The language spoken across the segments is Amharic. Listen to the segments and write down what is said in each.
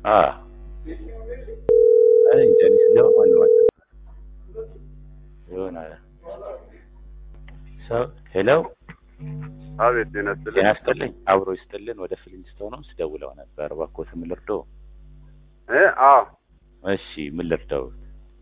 አ አይ እንጃ እኔ ስገባ ማንም አልነበረም። ይሆናል ሰው ሄሎ አቤት ጤና ይስጥልኝ። ጤና ይስጥልኝ አብሮ ይስጥልን ወደ ፍሊንስቶን ነው ስደውለው ነበር እባክዎት ምን ልርዳው እ አዎ እሺ ምን ልርዳዎት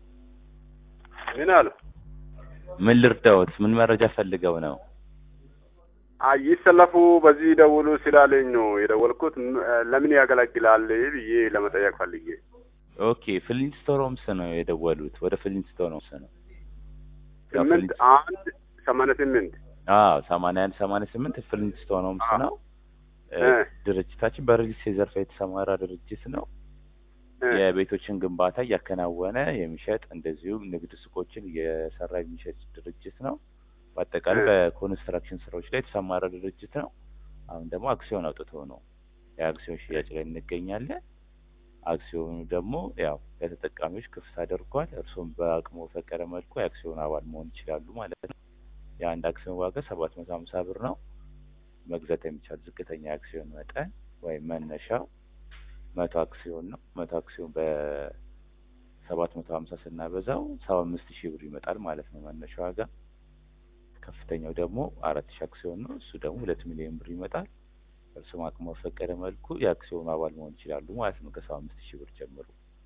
ምን አሉ? ምን ልርዳዎት ምን መረጃ ፈልገው ነው አይ ይሰለፉ በዚህ ደውሉ ስላለኝ ነው የደወልኩት። ም- ለምን ያገለግላል ብዬ ለመጠየቅ ፈልጌ። ኦኬ ፍሊንስቶን ሆምስ ነው የደወሉት ወደ ፍሊንስቶን ሆምስ ነው ያው ስምንት ፍሊንስ- አንድ ሰማንያ ስምንት አዎ ሰማንያ አንድ ሰማንያ ስምንት ፍሊንስቶን ሆምስ አዎ። ነው እ፣ እ። ድርጅታችን በሪል ስቴት ዘርፍ የተሰማራ ድርጅት ነው እ፣ የቤቶችን ግንባታ እያከናወነ የሚሸጥ እንደዚሁም ንግድ ሱቆችን እየሰራ የሚሸጥ ድርጅት ነው። በአጠቃላይ እ። በኮንስትራክሽን ስራዎች ላይ የተሰማራ ድርጅት ነው። አሁን ደግሞ አክሲዮን አውጥቶ ነው የአክሲዮን ሽያጭ ላይ እንገኛለን። አክሲዮኑ ደግሞ ያው ለተጠቃሚዎች ክፍት አድርጓል። እርስዎም በአቅሞ በፈቀደ መልኩ የአክሲዮን አባል መሆን ይችላሉ ማለት ነው። የአንድ አክሲዮን ዋጋ ሰባት መቶ ሀምሳ ብር ነው። መግዛት የሚቻል ዝቅተኛ የአክሲዮን መጠን ወይም መነሻው መቶ አክሲዮን ነው። መቶ አክሲዮን በሰባት መቶ ሀምሳ ስናበዛው ሰባ አምስት ሺህ ብር ይመጣል ማለት ነው መነሻ ዋጋ። ከፍተኛው ደግሞ አራት ሺህ አክሲዮን ነው። እሱ ደግሞ ሁለት ሚሊዮን ብር ይመጣል። እርስዎም አቅሞ በፈቀደ መልኩ የአክሲዮኑ አባል መሆን ይችላሉ ማለት ነው ከሰባ አምስት ሺህ ብር ጀምሮ።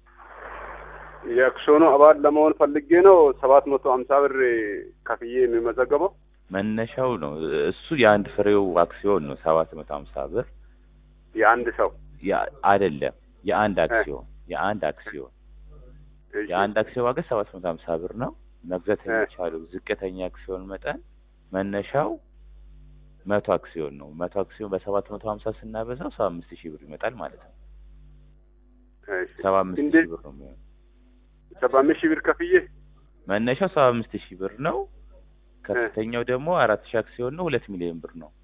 የአክሲዮኑ አባል ለመሆን ፈልጌ ነው ሰባት መቶ ሀምሳ ብር ከፍዬ የሚመዘገበው። መነሻው ነው እሱ የአንድ ፍሬው አክሲዮን ነው ሰባት መቶ ሀምሳ ብር የአንድ ሰው ያ- አይደለም የአንድ አክሲዮን የአንድ አክሲዮን እሺ። የአንድ አክሲዮን ዋጋ ሰባት መቶ ሀምሳ ብር ነው። መግዛት እ። የሚቻለው ዝቅተኛ አክሲዮን መጠን መነሻው መቶ አክሲዮን ነው። መቶ አክሲዮን በሰባት መቶ ሀምሳ ስናበዛው ሰባ አምስት ሺህ ብር ይመጣል ማለት ነው። እሺ። ሰባ አምስት እንዴት ሺህ ብር ነው የሚሆነው። ሰባ አምስት ሺህ ብር ከፍዬ መነሻው ሰባ አምስት ሺህ ብር ነው። ከፍተኛው ደግሞ አራት ሺህ አክሲዮን ነው። ሁለት ሚሊዮን ብር ነው።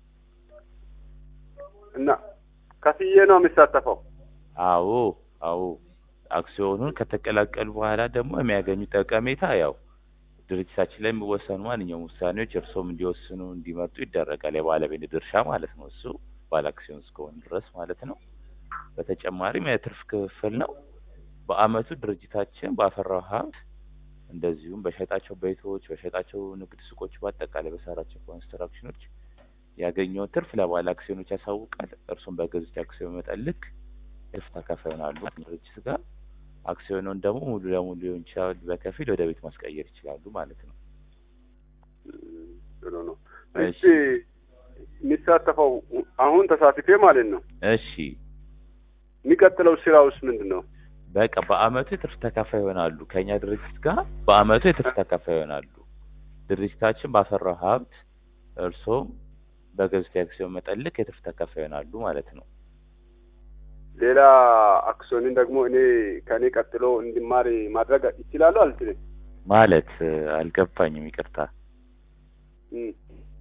እና ከፍዬ ነው የሚሳተፈው። አዎ አዎ አክሲዮኑን ከተቀላቀሉ በኋላ ደግሞ የሚያገኙት ጠቀሜታ ያው ድርጅታችን ላይ የሚወሰኑ ማንኛውም ውሳኔዎች እርስዎም እንዲወስኑ እንዲመርጡ ይደረጋል። የባለቤት ድርሻ ማለት ነው። እሱ ባለ አክሲዮን እስከሆኑ ድረስ ማለት ነው። በተጨማሪም የትርፍ ክፍል ነው። በአመቱ ድርጅታችን ባፈራው ሀብት እንደዚሁም በሸጣቸው ቤቶች፣ በሸጣቸው ንግድ ሱቆች፣ በአጠቃላይ በሰራቸው ኮንስትራክሽኖች ያገኘውን ትርፍ ለባለ አክሲዮኖች ያሳውቃል። እርሱም በገዙት አክሲዮን መጠን ልክ ትርፍ ተካፋይ ይሆናሉ ድርጅት ጋር። አክሲዮኑን ደግሞ ሙሉ ለሙሉ ሊሆን ይችላል፣ በከፊል ወደ ቤት ማስቀየር ይችላሉ ማለት ነው። እም፣ ጥሩ ነው። እሺ። እሺ የሚሳተፈው አሁን ተሳትፌ ማለት ነው። እሺ የሚቀጥለው ስራውስ ምንድን ነው? በቃ በአመቱ የትርፍ ተካፋይ ይሆናሉ። ከኛ ድርጅት ጋር በአመቱ የትርፍ ተካፋይ ይሆናሉ። ድርጅታችን ባፈራው ሀብት እርሶም በገዙት የአክሲዮን መጠን ልክ የትርፍ ተካፋይ ይሆናሉ ማለት ነው። ሌላ አክሲዮንን ደግሞ እኔ ከእኔ ቀጥሎ እንዲማር ማድረግ ይችላሉ አልችልም? ማለት እ፣ አልገባኝም፣ ይቅርታ እም።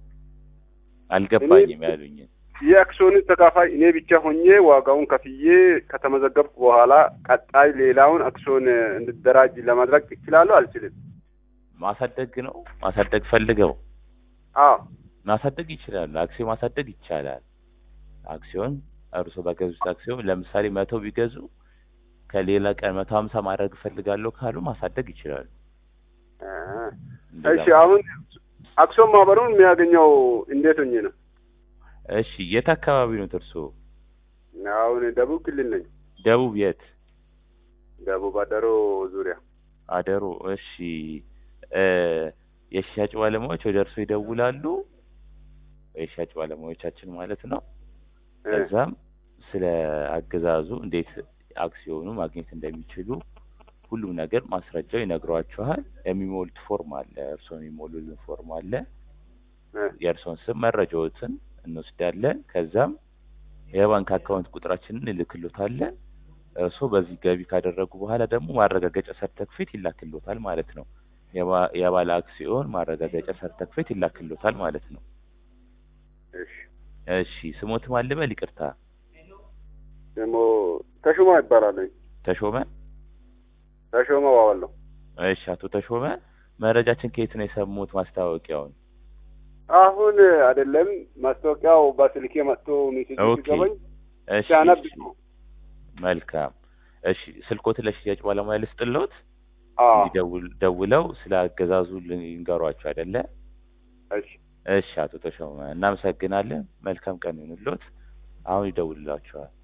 አልገባኝም ያሉኝን። የአክሲዮንን ተካፋይ እኔ ብቻ ሆኜ ዋጋውን ከፍዬ ከተመዘገብኩ በኋላ ቀጣይ ሌላውን አክሲዮን እንድደራጅ ለማድረግ ይችላሉ አልችልም? ማሳደግ ነው ማሳደግ ፈልገው አዎ ማሳደግ ይችላሉ። አክሲዮን ማሳደግ ይቻላል። አክሲዮን እርሶ በገዙት አክሲዮን ለምሳሌ መቶ ቢገዙ ከሌላ ቀን መቶ ሀምሳ ማድረግ እፈልጋለሁ ካሉ ማሳደግ ይችላሉ። እ፣ እንደዛ እሺ አሁን አክሲዮን ማህበሩን የሚያገኘው እንዴት ሆኜ ነው? እሺ የት አካባቢ ነው እርሶ? አሁን ደቡብ ክልል ነኝ። ደቡብ የት? ደቡብ አደሮ ዙሪያ አደሮ። እሺ እ የሽያጭ ባለሙያዎች ወደ እርሶ ይደውላሉ። የሽያጭ ባለሙያዎቻችን ማለት ነው። እ፣ ከዛም ስለ አገዛዙ እንዴት አክሲዮኑ ማግኘት እንደሚችሉ ሁሉም ነገር ማስረጃው ይነግሯችኋል። የሚሞሉት ፎርም አለ፣ እርስዎ የሚሞሉልን ፎርም አለ። እ፣ የእርስዎን ስም መረጃዎትን እንወስዳለን። ከዛም የባንክ አካውንት ቁጥራችንን እንልክሎታለን። እርስዎ በዚህ ገቢ ካደረጉ በኋላ ደግሞ ማረጋገጫ ሰርተክፌት ይላክሎታል ማለት ነው። የባ- የባለ አክሲዮን ማረጋገጫ ሰርተክፌት ይላክሎታል ማለት ነው። እሺ እሺ ስሞት ማልበል ይቅርታ፣ ደግሞ ተሾማ ይባላለኝ። ተሾመ ተሾመ ዋዋለሁ። እሺ አቶ ተሾመ መረጃችን ከየት ነው የሰሙት ማስታወቂያውን? አሁን አይደለም ማስታወቂያው በስልኬ መጥቶ ሜሴጅ ኦኬ ሲገባኝ እሺ ሲያነብ እሺ። መልካም እሺ ስልኮትን ለሽያጭ ባለሙያ ልስጥልዎት አዎ እንዲደውል ደውለው ስለ አገዛዙ ይንገሯቸው አይደለ እሺ እሺ አቶ ተሾመ እናመሰግናለን መልካም ቀን ይሁንልዎት አሁን ይደውልላችኋል